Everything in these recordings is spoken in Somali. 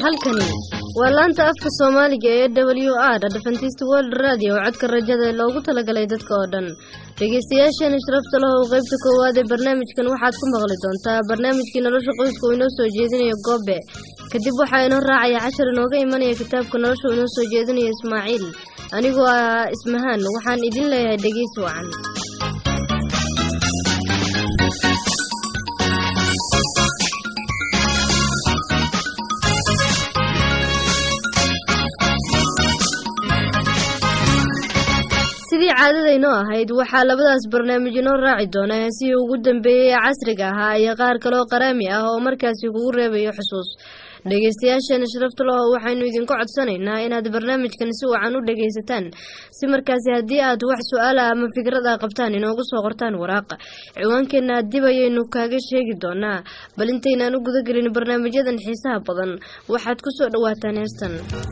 halkani waa laanta afka soomaaliga ee w r adventist world radio oo codka rajada ee loogu talagalay dadka oo dhan dhegeystayaasheena sharafta leh oo qeybta koowaad ee barnaamijkan waxaad ku maqli doontaa barnaamijkii nolosha qoyska uu inoo soo jeedinayo goobe kadib waxaa inoo raacaya cashar inooga imanaya kitaabka nolosha uu inoo soo jeedinayo ismaaciil anigoo ah ismahaan waxaan idin leeyahay dhegeysi wacan sidii caadadaynoo ahayd waxaa labadaas barnaamij inoo raaci doona heesihii ugu dambeeyey ee casriga ahaa iyo qaar kaleoo qaraami ah oo markaasi kugu reebayo xusuus dhegeystayaasheena sharafta leho waxaynu idinku codsanaynaa inaad barnaamijkan si wacan u dhegaysataan si markaasi haddii aad wax su-aala ama fikrada qabtaan inoogu soo qortaan waraaqa ciwaankeenna dib ayaynu kaaga sheegi doonaa bal intaynaan u gudagelin barnaamijyadan xiisaha badan waxaad ku soo dhawaataan heestan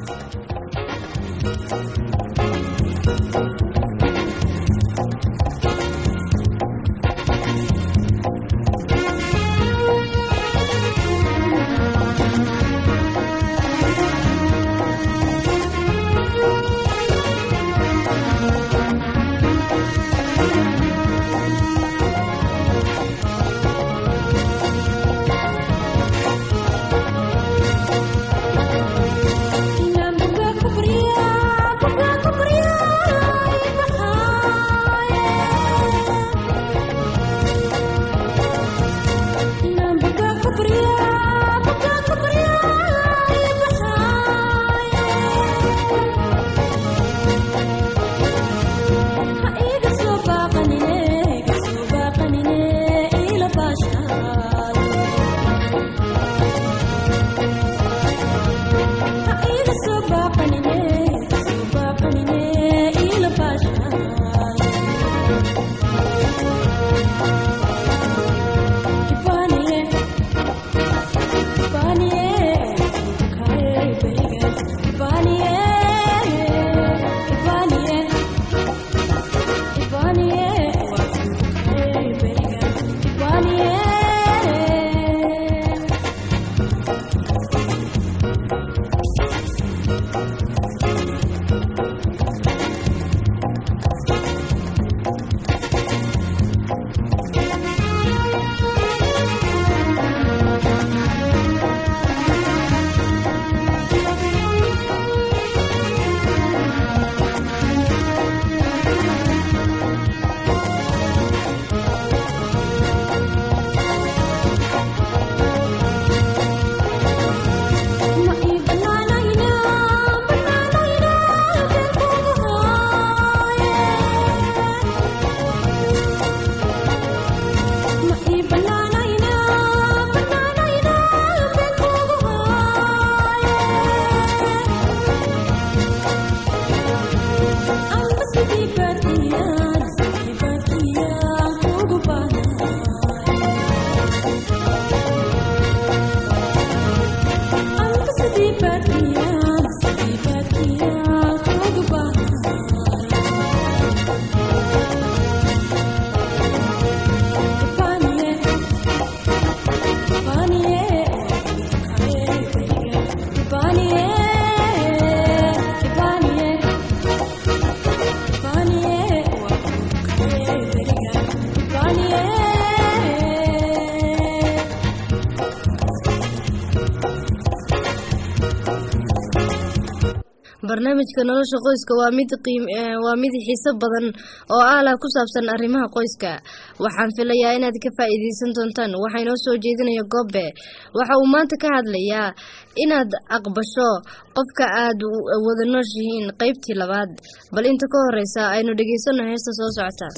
barnaamijka nolosha qoyska waa mid waa mid xiiso badan oo aalah ku saabsan arrimaha qoyska waxaan filayaa inaad ka faa-iideysan doontaan waxaa inoo soo jeedinaya goobe waxa uu maanta ka hadlayaa inaad aqbasho qofka aad wada nooshihiin qeybtii labaad bal inta ka horeysa aynu dhegeysano heesta soo socota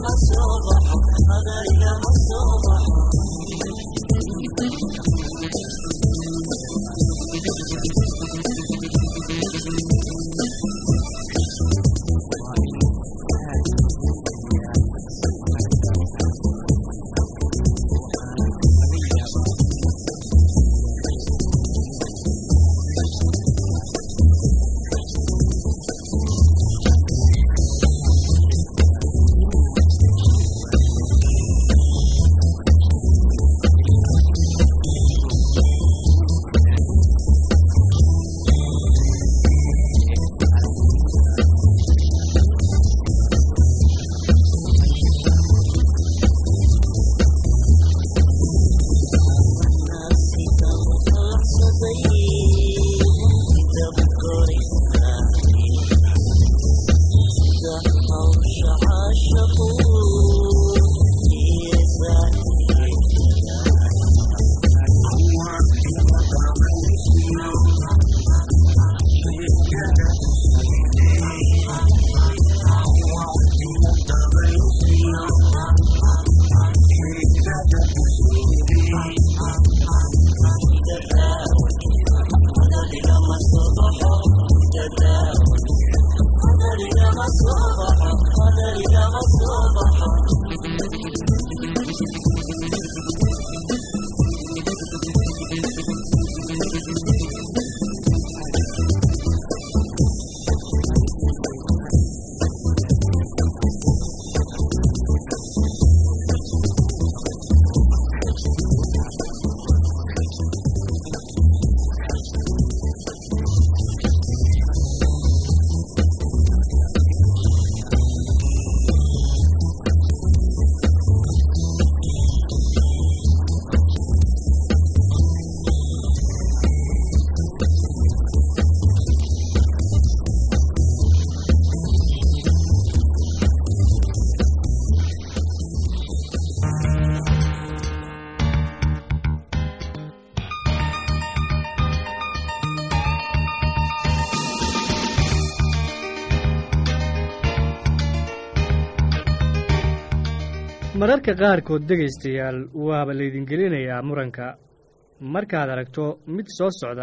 mararka qaarkood dhegaystayaal waaba laydin gelinayaa muranka markaad aragto mid soo socda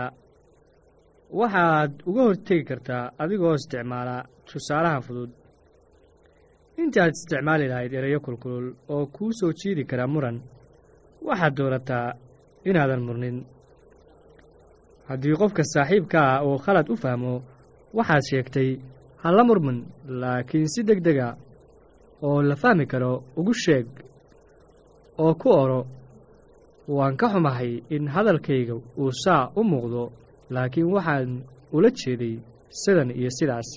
waxaad uga hortegi kartaa adigoo isticmaala tusaalaha fudud intaad isticmaali lahayd erayo kulkulul oo kuu soo jiidi kara muran waxaad doonataa inaadan murnin haddii qofka saaxiibka ah uu khalad u fahmo waxaad sheegtay halla murmin laakiin si deg dega oo la fahmi karo ugu sheeg oo ku odho waan ka xumahay in hadalkayga uu saa u muuqdo laakiin waxaan ula jeeday sidan iyo sidaas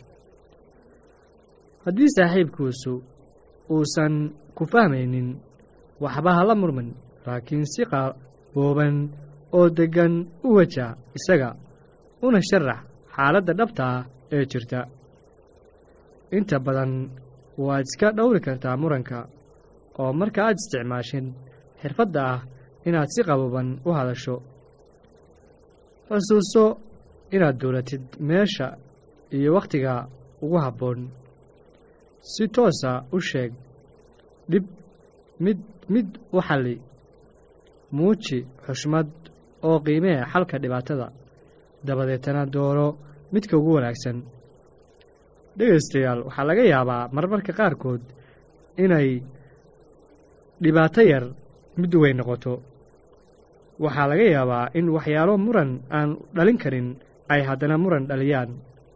haddii saaxiibkiisu uusan ku fahmaynin waxba hala murmin laakiin si qabooban oo deggan u waja isaga una sharax xaaladda dhabta ah ee jirta inta badan waad iska dhowri kartaa muranka oo marka aad isticmaashin xirfadda ah inaad si qabooban u hadasho xusuuso inaad dowlatid meesha iyo wakhtiga ugu habboon si toosa u sheeg dhib mid mid u xalli muuji xushmad oo qiimee xalka dhibaatada dabadeetana dooro midka ugu wanaagsan dhegaystayaal waxaa laga yaabaa marmarka qaarkood inay dhibaato yar mid weyn noqoto waxaa laga yaabaa in waxyaalo muran aan dhalin karin ay haddana muran dhaliyaan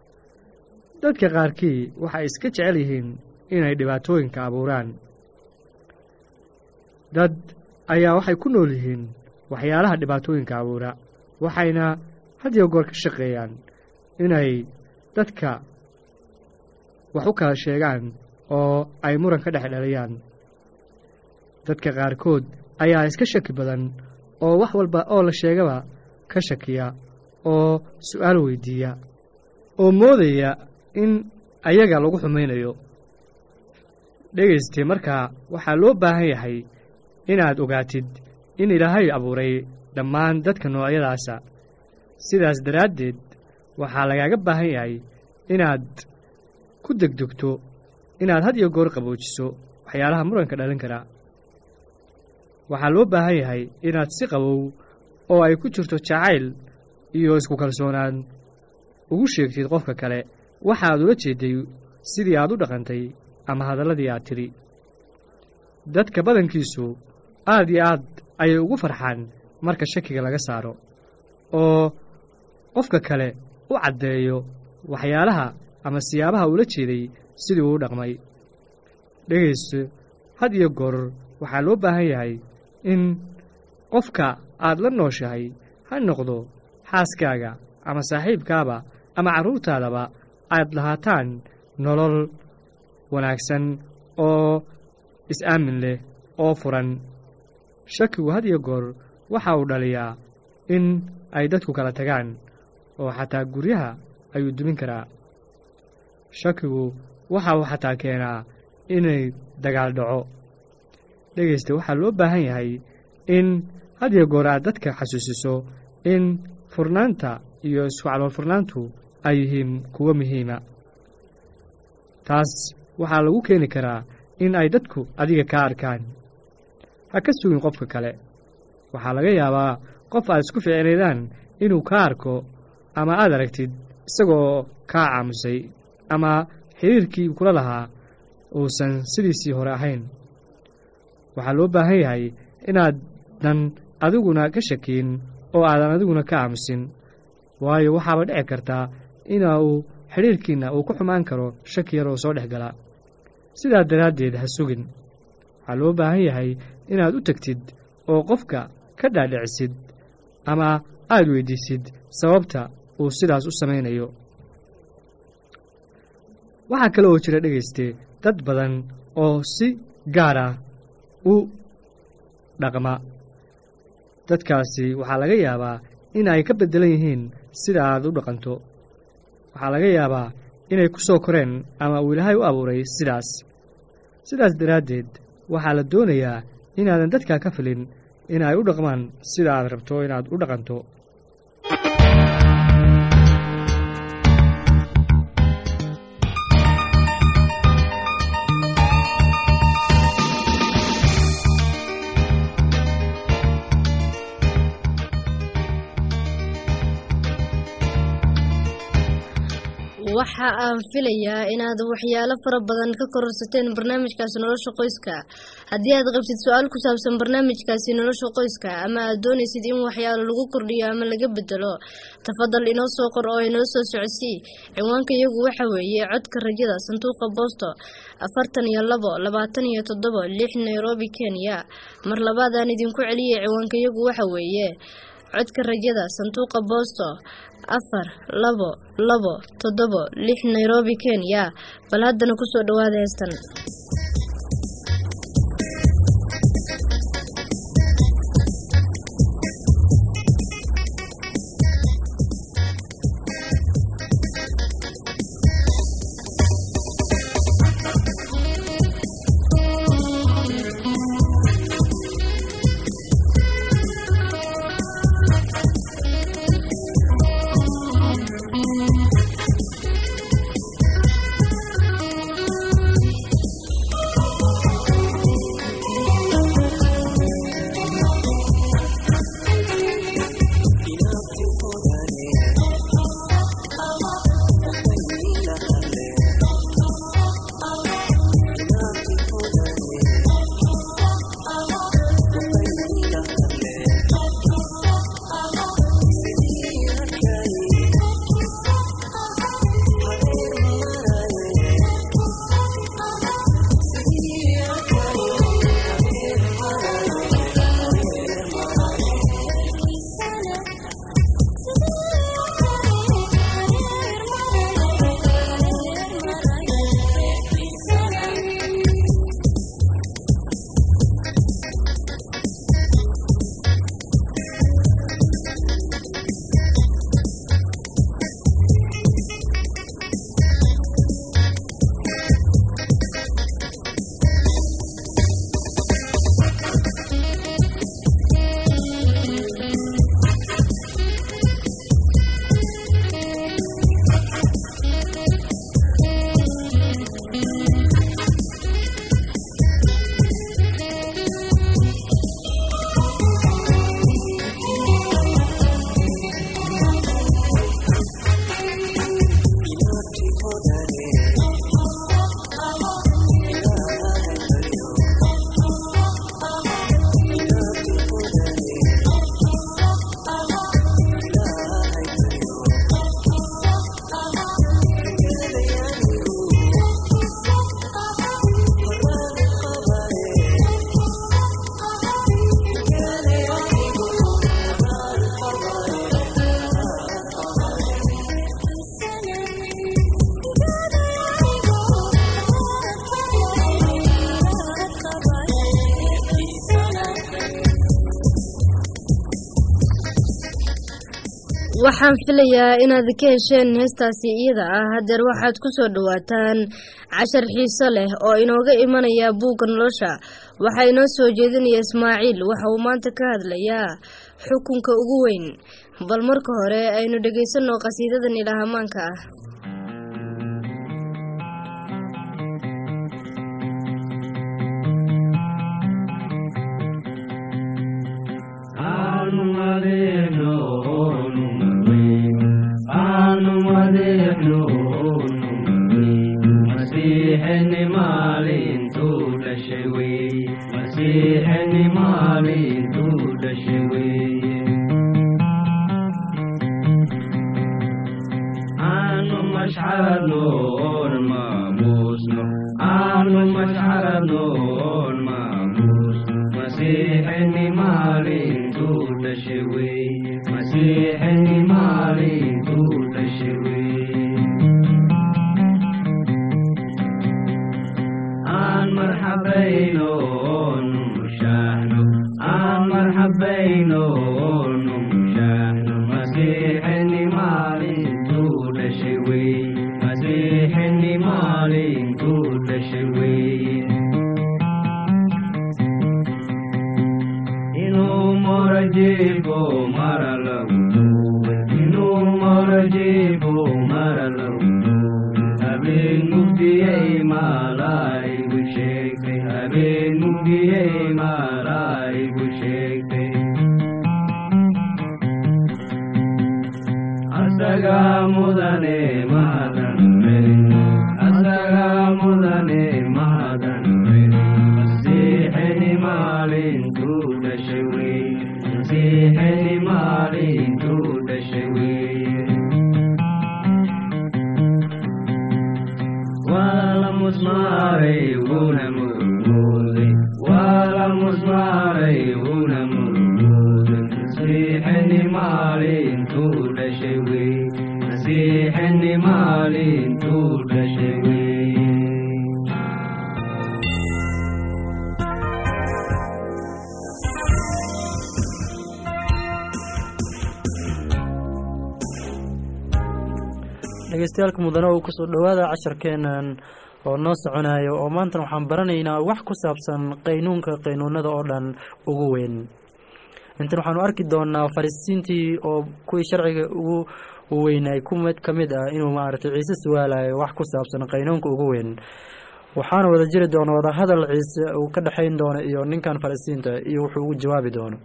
dadka qaarkii waxay iska jecel yihiin inay dhibaatooyinka abuuraan dad ayaa waxay ku nool yihiin waxyaalaha dhibaatooyinka abuura waxayna had iyo goor ka shaqeeyaan inay dadka wax u kala sheegaan oo ay muran ka dhex dhaliyaan dadka qaarkood ayaa iska shaki badan oo wax walba oo la sheegaba ka shakiya oo su'aal weydiiya oo moodaya in ayaga lagu xumaynayo dhegayste markaa waxaa loo baahan yahay inaad ogaatid in ilaahay abuuray dhammaan dadka noocyadaasa sidaas daraaddeed waxaa lagaaga baahan yahay inaad ku degdegto inaad had iyo goor qaboojiso waxyaalaha muranka dhalin kara waxaa loo baahan yahay inaad si qabow oo ay ku jirto jacayl iyo isku kalsoonaan ugu sheegtid qofka kale waxaad ula jeeday sidii aad u dhaqantay ama hadalladii aad tidhi dadka badankiisu aad iyo aad ayay ugu farxaan marka shakiga laga saaro oo qofka kale u caddeeyo waxyaalaha ama siyaabaha ula jeeday sidii uu u dhaqmay dhegaysto had iyo goor waxaa loo baahan yahay in qofka aad la nooshahay ha noqdo xaaskaaga ama saaxiibkaaba ama carruurtaadaba aad lahaataan nolol wanaagsan oo is-aamin leh oo furan shakigu had iyo goor waxa uu dhaliyaa in ay dadku kala tagaan oo xataa guryaha ayuu dumin karaa shakigu waxa uu xataa keenaa inay dagaal dhaco dhegaysta waxaa loo baahan yahay in had iyo goor aad dadka xasuusiso in furnaanta iyo isku calool furnaantu ay yihiin kuwo muhiima taas waxaa lagu keeni karaa in ay dadku adiga kaa arkaan ha ka sugin qofka kale waxaa laga yaabaa qof aad isku ficnaydaan inuu kaa arko ama aad aragtid isagoo kaa caamusay ama xiriirkii kula lahaa uusan sidiisii hore ahayn waxaa loo baahan yahay inaadan adiguna ka shakiyin oo aadan adiguna ka aamusin waayo waxaaba dhici kartaa ina uu xidhiirkiinna uu ku xumaan karo shaki yar oo soo dhex gala sidaa daraaddeed ha sugin waxaa loo baahan yahay inaad u tegtid oo qofka ka dhaadhicisid ama aad weyddiisid sababta uu sidaas u samaynayo waxaa kale oo jira dhegayste dad badan oo si gaar ah u dhaqma dadkaasi waxaa laga yaabaa in ay ka beddelan yihiin sida aad u dhaqanto waxaa laga yaabaa inay ku soo koreen ama uu ilaahay u abuuray sidaas sidaas daraaddeed waxaa la doonayaa inaadan dadkaa ka filin in ay u dhaqmaan sida aad rabto inaad u dhaqanto waxa aan filayaa inaad waxyaalo fara badan ka kororsateen barnaamijkaasi nolosha qoyska haddii aad qabtid su-aal ku saabsan barnaamijkaasi nolosha qoyska ama aad doonaysid in waxyaalo lagu kordhiyo ama laga bedelo tafadal inoo soo qor oo inoo soo socodsii ciwaanka iyagu waxa weeye codka rajada sanduuqa boosto afartan iyo labo labaatan iyo toddobo lix nairobi kenya mar labaadaan idinku celiyay ciwaanka iyagu waxa weeye codka rajada sanduuqa boosto afar labo labo toddobo lix nairobi kenya bal haddana kusoo dhawaada heestan waxaan filayaa inaad ka hesheen heestaasi iyada ah haddeer waxaad ku soo dhowaataan cashar xiiso leh oo inooga imanaya buugga nolosha waxaa inoo soo jeedinaya ismaaciil waxa uu maanta ka hadlayaa xukunka ugu weyn bal marka hore aynu dhegaysanno qhasiidadan ilaahamaanka ah dhegeystayaaalka mudane uu kusoo dhowaada casharkeenan oo noo soconayo oo maantana waxaan baranaynaa wax ku saabsan qaynuunka qaynuunada oo dhan ugu weyn intan waxaanu arki doonaa farisiintii oo kuwii sharciga ugu weynay ku mid ka mid ah inuu maaragtay ciise suwaalayo wax ku saabsan qaynuunka ugu weyn waxaana wada jiri doona wadahadal ciise uu ka dhexayn doono iyo ninkan farisiinta iyo wuxuu ugu jawaabi doono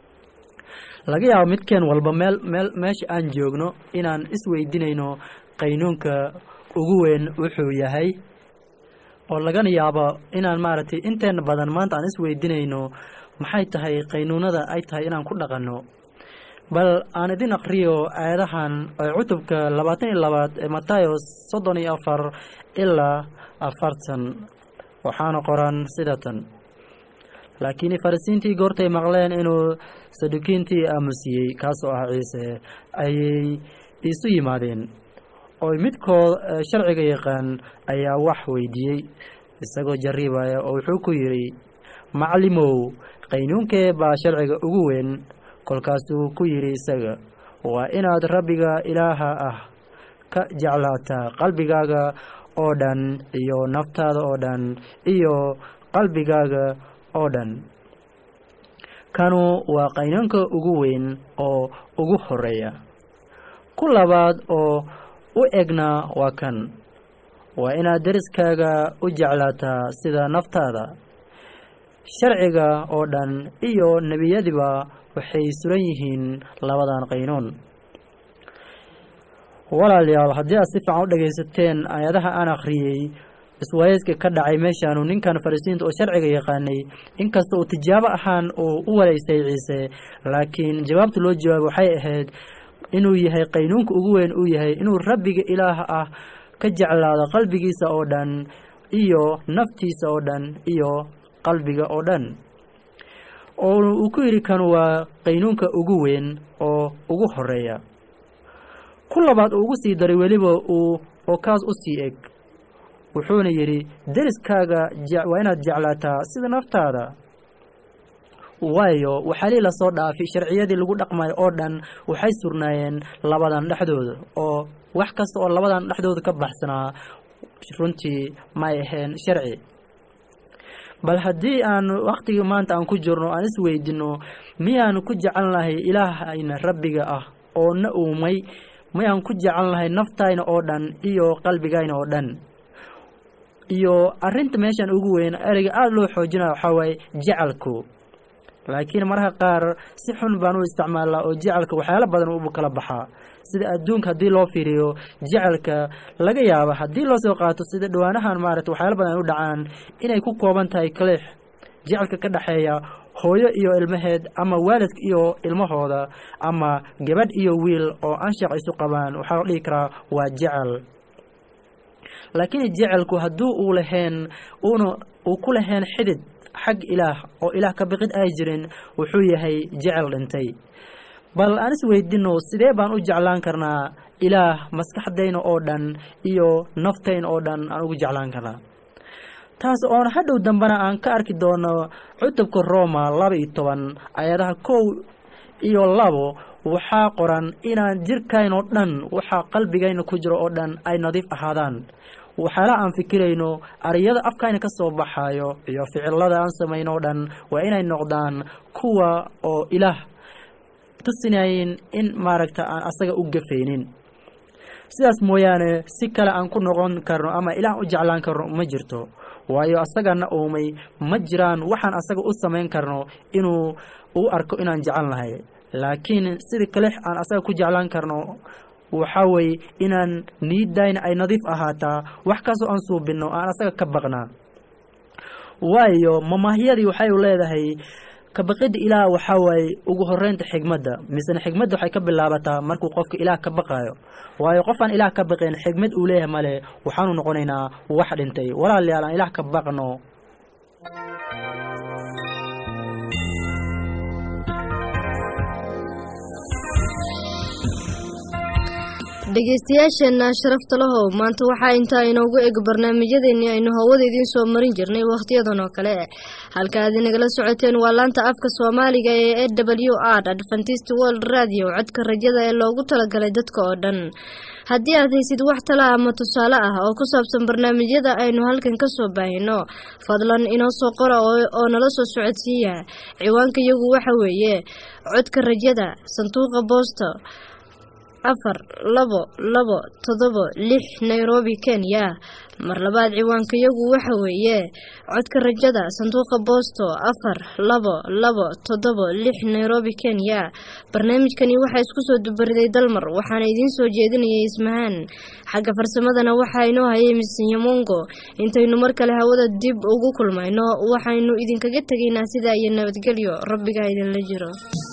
laga yaabo midkeen walba meel meel meesha aan joogno inaan isweydiinayno qaynuunka ugu weyn wuxuu yahay oo lagana yaabo inaan maaragtay inteena badan maanta aan isweydiinayno maxay tahay qaynuunada ay tahay inaan ku dhaqanno bal aan idin aqriyo aayadahan ee cutubka labaatan iyo labaad ee matayo soddon iyo afar ilaa afartan waxaana qoran sida tan laakiin farisiintii goortay maqleen inuu sadukiintii aamusiyey kaasoo ah ciise ayay iisu yimaadeen oo midkood sharciga yaqaan ayaa wax weydiiyey isagoo jarriibaya oo wuxuu ku yidhi maclimow qaynuunkee baa sharciga ugu weyn kolkaasuu ku yidhi isaga waa inaad rabbiga ilaaha ah ka jeclaataa qalbigaaga oo dhan iyo naftaada oo dhan iyo qalbigaaga oo dhan kanu waa qaynuunka ugu weyn oo ugu horeeya ku labaad oo u egna waa kan waa inaad deriskaaga u jeclaataa sida naftaada sharciga oo dhan iyo nebiyadiba waxay suran yihiin labadan qaynuun walaalayaal haddii aad si fiican u dhegaysateen aayadaha aan akhriyey iswayeyska ka dhacay meeshaanu ninkan farisiinta oo sharciga yaqaanay inkasta uu tijaabo ahaan uu u walaystay ciise laakiin jawaabta loo jawaabay waxay ahayd inuu yahay qaynuunka ugu weyn uu yahay inuu rabbiga ilaah ah ka jeclaado qalbigiisa oo dhan iyo naftiisa oo dhan iyo qalbiga oo dhan oo uu ku yidhi kan waa qaynuunka ugu weyn oo ugu horeeya ku labaad uu ugu sii daray weliba uu oo kaas u sii eg wuxuuna yidhi deriskaaga waa inaad jeclaataa sida naftaada waayo waxaalii lasoo dhaafay sharciyadii lagu dhaqmayo oo dhan waxay surnaayeen labadan dhexdooda oo wax kasta oo labadan dhexdooda ka baxsanaa runtii may ahayn sharci bal haddii aan wakhtigii maanta aan ku jirno aan isweydino miyaanu ku jecel lahay ilaahayna rabbiga ah oo na uumay miyaan ku jecel lahay naftayna oo dhan iyo qalbigayna oo dhan iyo arrinta meeshan ugu weyn ereyga aada loo xoojinaya waxaa waaye jecelku laakiin mararka qaar si xun baan u isticmaalnaa oo jecelka waxyaalo badan ubu kala baxaa sida adduunka haddii loo fiiriyo jecelka laga yaaba haddii loo soo qaato sida dhawaanahan maarata waxyaalo badan ay u dhacaan inay ku kooban tahay kaliix jecelka ka dhexeeya hooyo iyo ilmaheed ama waalidka iyo ilmahooda ama gabadh iyo wiil oo anshax isu qabaan waxaa la dhihi karaa waa jecel laakiin jecelku hadduu uu lahayn uuna uu ku lahayn xidid xag ilaah oo ilaah ka biqid ay jirin wuxuu yahay jecel dhintay bal aan is weydino sidee baan u jeclaan karnaa ilaah maskaxdayna oo dhan iyo naftayna oo dhan aan ugu jeclaan karnaa taas oon hadhow dambena aan ka arki doono cutubka roma laba iyo toban ayadaha kow iyo labo waxaa qoran inaan jirkayn oo dhan waxaa qalbigayna ku jiro oo dhan ay nadiif ahaadaan waxyaalaha aan fikirayno ariyada afkayna ka soo baxayo iyo ficilada aan samayno o dhan waa inay noqdaan kuwa oo ilaah tusinayin in maaragta aan asaga u gafaynin sidaas mooyaane si kale aan ku noqon karno ama ilaah u jeclaan karno ma jirto waayo asagana uumay ma jiraan waxaan asaga u samayn karno inuu u arko inaan jecel nahay laakiin sidii kalix aan asaga ku jeclaan karno waxaa weeye inaan niidayna ay nadiif ahaataa wax kastoo aan suubinno aan asaga ka baqnaa waayo mamaahyadii waxay leedahay kabaqidda ilaah waxaa waaye ugu horeynta xigmadda misena xigmadda waxay ka bilaabataa markuu qofka ilaah ka baqaayo waayo qofaan ilaah ka baqeen xigmad uu leeyahay male waxaanu noqonaynaa wax dhintay walaalayaal aan ilaah ka baqno dhegeystayaasheenna sharafta lahow maanta waxaa intaa inoogu eg barnaamijyadeennii aynu hawada idiin soo marin jirnay wakhtiyadan oo kale halka aad inagala socoteen waa laanta afka soomaaliga ee e w r adventist world radio codka rajada ee loogu talagalay dadka oo dhan haddii aad haysid wax tala ama tusaale ah oo ku saabsan barnaamijyada aynu halkan ka soo baahino fadlan inoo soo qora oo nala soo socodsiiya ciwaanka iyagu waxa weeye codka rajada sanduuqa boosta afar labo labo toddobo lix nairobi kenya mar labaad ciwaankayagu waxa weeye codka rajada sanduuqa boosto afar labo labo toddobo lix nairobi kenya barnaamijkani waxaa isku soo dubariday dalmar waxaana idiin soo jeedinayay ismahaan xagga farsamadana waxaa inoo hayay misinyamongo intaynu mar kale hawada dib ugu kulmayno waxaynu idinkaga tegaynaa sidaa iyo nabadgelyo rabbigaa idinla jiro